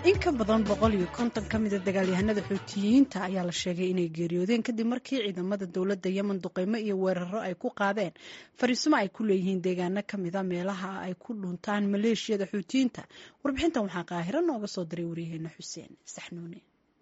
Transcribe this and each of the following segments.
in ka badan boqol iyo konton ka mida dagaalyahanada xuutiyiinta ayaa la sheegay inay geeriyoodeen kadib markii ciidamada dowladda yemen duqeymo iyo weeraro ay ku qaadeen fariisimo ay ku leeyihiin deegaano ka mida meelaha ay ku dhuntaan maleeshiyada xuutiyiinta warbixintan waxaa qaahiro nooga soo diray waryaheena xuseen saxnuune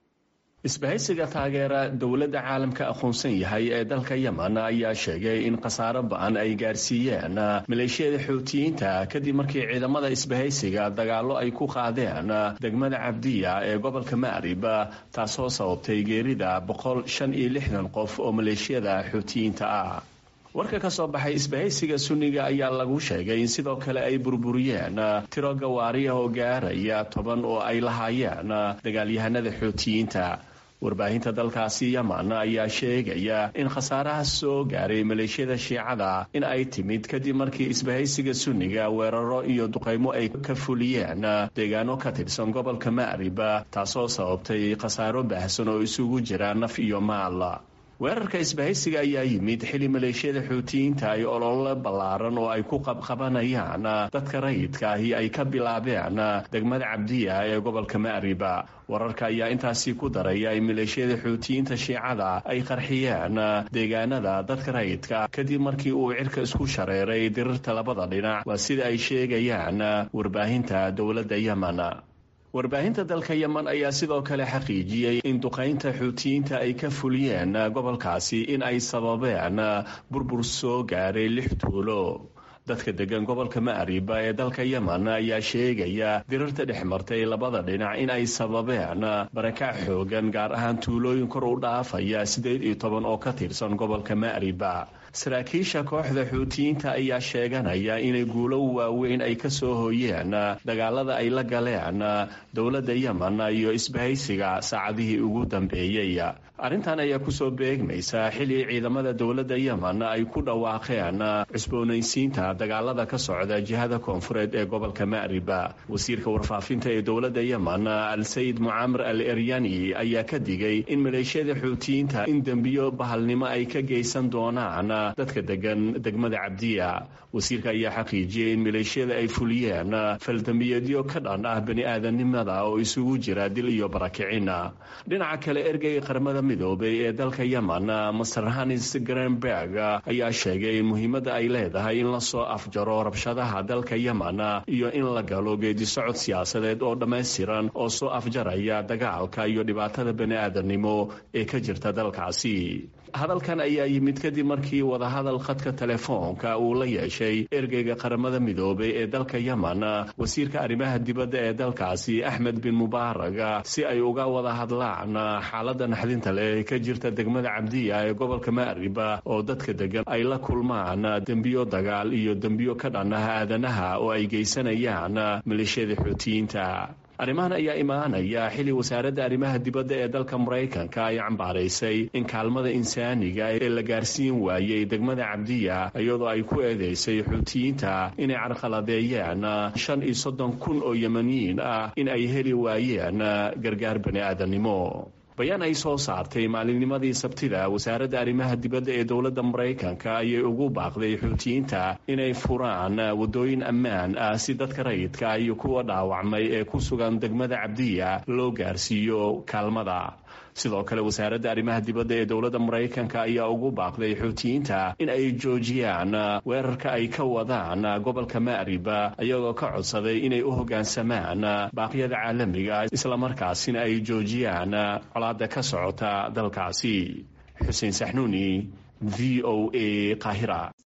isbahaysiga taageera dowladda caalamka aqoonsan yahay ee dalka yemen ayaa sheegay in khasaaro ba-an ay gaarsiiyeen maleeshiyada xuutiyiinta kadib markii ciidamada isbahaysiga dagaallo ay ku qaadeen degmada cabdiya ee gobolka maarib taasoo sababtay geerida boqol shan iyo lixdan qof oo maleeshiyada xuutiyiinta ah warka ka soo baxay isbahaysiga sunniga ayaa lagu sheegay in sidoo kale ay burburiyeen tiro gawaariya oo gaaraya toban oo ay lahaayeen dagaalyahanada xuutiyiinta warbaahinta dalkaasi yemen ayaa sheegaya in khasaaraha soo gaaray maleeshiyada shiicada in ay timid kadib markii isbahaysiga sunniga weeraro iyo duqaymo ay ka fuliyeen deegaano ka tirsan gobolka maarib taasoo sababtay khasaaro baahsan oo isugu jira naf iyo maal weerarka isbahaysiga ayaa yimid xili maleeshiyada xuutiyiinta ay olole ballaaran oo ay ku qabqabanayaan dadka rayidka ahi ay ka bilaabeen degmada cabdiya ee gobolka maariba wararka ayaa intaasi ku daraya in maleeshiyada xuutiyiinta shiicada ay qarxiyeen deegaanada dadka rayidka kadib markii uu cirka isku shareeray dirirta labada dhinac waa sida ay sheegayaan warbaahinta dowladda yemen warbaahinta dalka yemen ayaa sidoo kale xaqiijiyey in duqaynta xuutiyiinta ay ka fuliyeen gobolkaasi in ay sababeen burbur soo gaaray lix tuulo dadka degan gobolka maariba ee dalka yemen ayaa sheegaya dirirta dhex martay labada dhinac in ay sababeen barakac xoogan gaar ahaan tuulooyin kor u dhaafaya siddeed iyo toban oo ka tirsan gobolka maariba saraakiisha kooxda xuutiyiinta ayaa sheeganaya inay guulo waaweyn ay ka soo hooyeen dagaalada ay la galeen dowladda yemen iyo isbahaysiga saacadihii ugu dambeeyey arrintan ayaa kusoo beegmaysa xili ciidamada dowladda yemen ay ku dhawaaqeen cusboonaysiinta dagaalada ka socda jihada koonfureed ee gobolka maariba wasiirka warfaafinta ee dowladda yemen al sayid mucaamar al eryani ayaa ka digay in maleeshiyada xuutiyiinta in dembiyo bahalnimo ay ka geysan doonaan dadka degan degmada cabdiya wasiirka ayaa xaqiijiyey in maleeshiyada ay fuliyeen faldambiyeedyo ka dhan ah bani aadanimada oo isugu jira dil iyo barakicin dhinaca kale ergeyga qaramada midoobay ee dalka yemen master hanis grenberg ayaa sheegay in muhiimadda ay leedahay in lasoo afjaro rabshadaha dalka yemen iyo in la galo geedisocod siyaasadeed oo dhammaystiran oo soo afjaraya dagaalka iyo dhibaatada bani aadamnimo ee ka jirta dalkaasi hadalkan ayaa yimid kadib markii wadahadal khadka telefoonka uu la yeeshay ergeyga qaramada midoobay ee dalka yemen wasiirka arrimaha dibadda ee dalkaasi axmed bin mubaarag si ay uga wada hadlaan xaaladda naxdinta leh ee ka jirta degmada cabdiya ee gobolka maariba oo dadka degan ay la kulmaan dembiyo dagaal iyo dembiyo ka dhan ah aadanaha oo ay geysanayaan maleeshiyada xuutiyiinta arrimahan ayaa imaanaya xili wasaaradda arrimaha dibadda ee dalka maraykanka ay cambaaraysay in kaalmada insaaniga ee la gaarsiin waayey degmada cabdiya iyadoo ay ku eedeysay xuutiyiinta inay carqaladeeyeen shan iyo soddon kun oo yemaniyiin ah in ay heli waayeen gargaar bani aadamnimo bayaan ay soo saartay maalinnimadii sabtida wasaaradda arrimaha dibadda ee dowladda maraykanka ayay ugu baaqday xuutiyiinta inay furaan waddooyin ammaan ah si dadka rayidka iyo kuwa dhaawacmay ee ku sugan degmada cabdiya loo gaarsiiyo kaalmada sidoo kale wasaaradda arrimaha dibadda ee dowladda maraykanka ayaa ugu baaqday xuutiyiinta in ay joojiyaan weerarka ay ka wadaan gobolka maariba iyagoo ka codsaday inay u hoggaansamaan baaqyada caalamiga islamarkaasina ay joojiyaan colaadda ka socota dalkaasi xuseen saxnuuni v o a qaahira